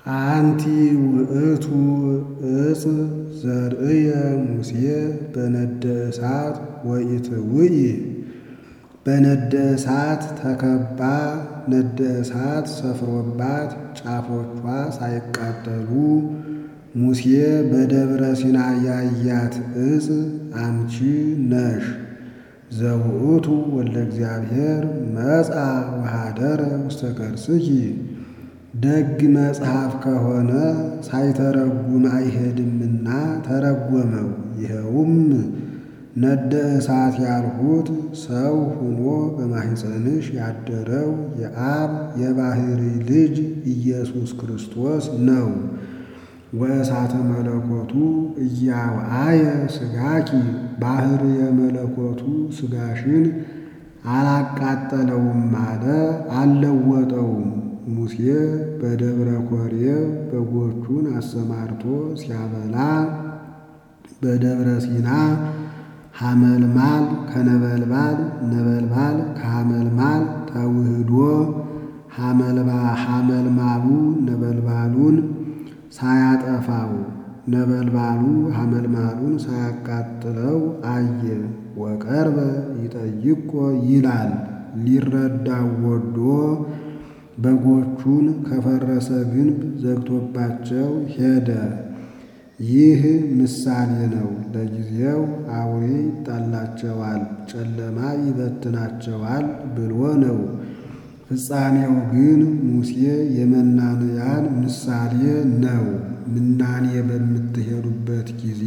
አንቲ ውእቱ እፅ ዘርእየ ሙሴ በነደ እሳት ወኢትውኢ በነደ እሳት ተከባ ነደ እሳት ሰፍሮባት ጫፎቿ ሳይቃጠሉ ሙሴ በደብረ ሲና ያያት እፅ አንቺ ነሽ። ዘውእቱ ወልደ እግዚአብሔር መጻ ወኀደረ ውስተ ከርስኪ ደግ መጽሐፍ ከሆነ ሳይተረጉም አይሄድምና ተረጎመው። ይኸውም ነደ እሳት ያልሁት ሰው ሆኖ በማኅፀንሽ ያደረው የአብ የባሕሪ ልጅ ኢየሱስ ክርስቶስ ነው። ወእሳተ መለኮቱ እያውአየ ሥጋኪ ባሕሪ የመለኮቱ ሥጋሽን አላቃጠለውም አለ አልለወጠውም። ሙሴ በደብረ ኮሬብ በጎቹን አሰማርቶ ሲያበላ በደብረ ሲና ሐመልማል ከነበልባል ነበልባል ከሐመልማል ተውህዶ ሐመልማሉ ነበልባሉን ሳያጠፋው ነበልባሉ ሐመልማሉን ሳያቃጥለው አየ። ወቀርበ ይጠይቆ ይላል ሊረዳው ወዶ በጎቹን ከፈረሰ ግንብ ዘግቶባቸው ሄደ። ይህ ምሳሌ ነው። ለጊዜው አውሬ ይጣላቸዋል፣ ጨለማ ይበትናቸዋል ብሎ ነው። ፍጻሜው ግን ሙሴ የመናንያን ምሳሌ ነው። ምናኔ በምትሄዱበት ጊዜ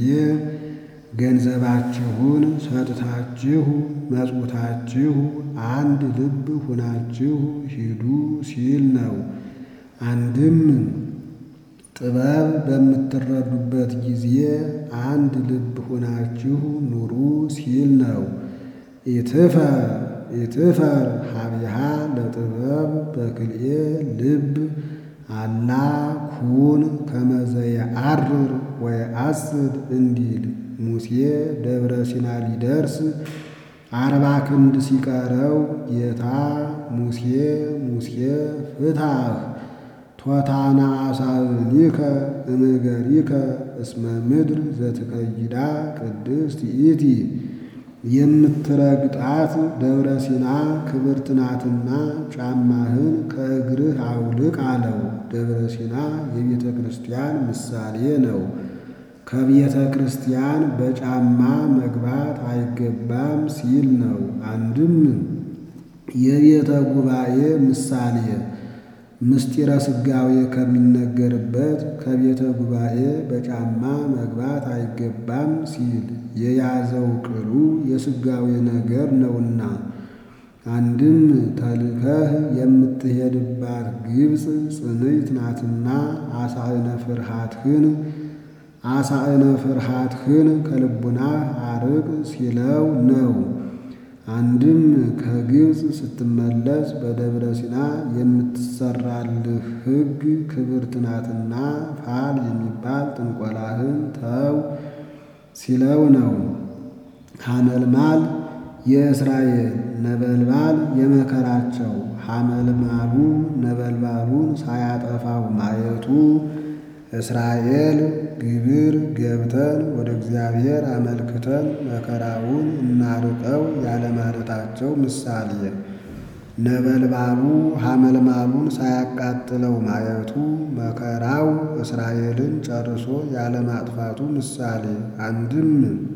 ገንዘባችሁን ሰጥታችሁ መጽውታችሁ አንድ ልብ ሁናችሁ ሂዱ ሲል ነው። አንድም ጥበብ በምትረዱበት ጊዜ አንድ ልብ ሁናችሁ ኑሩ ሲል ነው። ኢትፈር ኢትፈር ሀቢሃ ለጥበብ በክልኤ ልብ አላ ኩን ከመዘየ አርር ወየአስድ እንዲል ሙሴ ደብረ ሲና ሊደርስ አርባ ክንድ ሲቀረው ጌታ ሙሴ ሙሴ ፍታህ ቶታና አሳብኒከ እምገሪከ እስመ ምድር ዘትከይዳ ቅድስት ይእቲ የምትረግጣት ደብረ ሲና ክብርት ናትና ጫማህን ከእግርህ አውልቅ አለው። ደብረ ሲና የቤተ ክርስቲያን ምሳሌ ነው። ከቤተ ክርስቲያን በጫማ መግባት አይገባም ሲል ነው። አንድም የቤተ ጉባኤ ምሳሌ ምስጢረ ሥጋዌ ከሚነገርበት ከቤተ ጉባኤ በጫማ መግባት አይገባም ሲል የያዘው ቅሉ የሥጋዌ ነገር ነውና። አንድም ተልከህ የምትሄድባት ግብፅ ጽንዕት ናትና አሳእነ ፍርሃትህን አሳእነ ፍርሃትህን ከልቡናህ አርቅ ሲለው ነው። አንድም ከግብፅ ስትመለስ በደብረ ሲና የምትሰራልህ ሕግ ክብርት ናትና ፋል የሚባል ጥንቆላህን ተው ሲለው ነው። ሐመልማል የእስራኤል ነበልባል የመከራቸው ሐመልማሉ ነበልባሉን ሳያጠፋው ማየቱ እስራኤል ግብር ገብተን ወደ እግዚአብሔር አመልክተን መከራውን እናርቀው ያለማለታቸው ምሳሌ፣ ነበልባሉ ሐመልማሉን ሳያቃጥለው ማየቱ መከራው እስራኤልን ጨርሶ ያለማጥፋቱ ምሳሌ። አንድም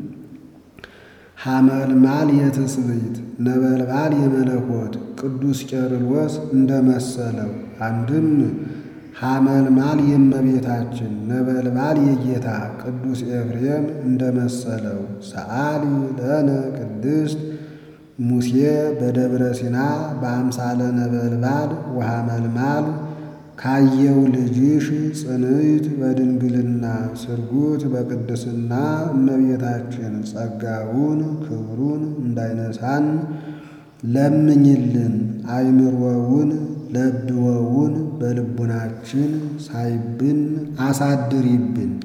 ሐመልማል የትስብእት ነበልባል የመለኮት ቅዱስ ቄርሎስ እንደመሰለው አንድም ሐመልማል የእመቤታችን ነበልባል የጌታ ቅዱስ ኤፍሬም እንደመሰለው ሰአሊ ለነ ቅድስት ሙሴ በደብረ ሲና በአምሳለ ነበልባል ወሐመልማል ካየው ልጅሽ ጽንዕት በድንግልና ስርጉት በቅድስና እመቤታችን ጸጋውን ክብሩን እንዳይነሳን ለምኝልን። አይምሮውን ለብወውን በልቡናችን ሳይብን አሳድሪብን።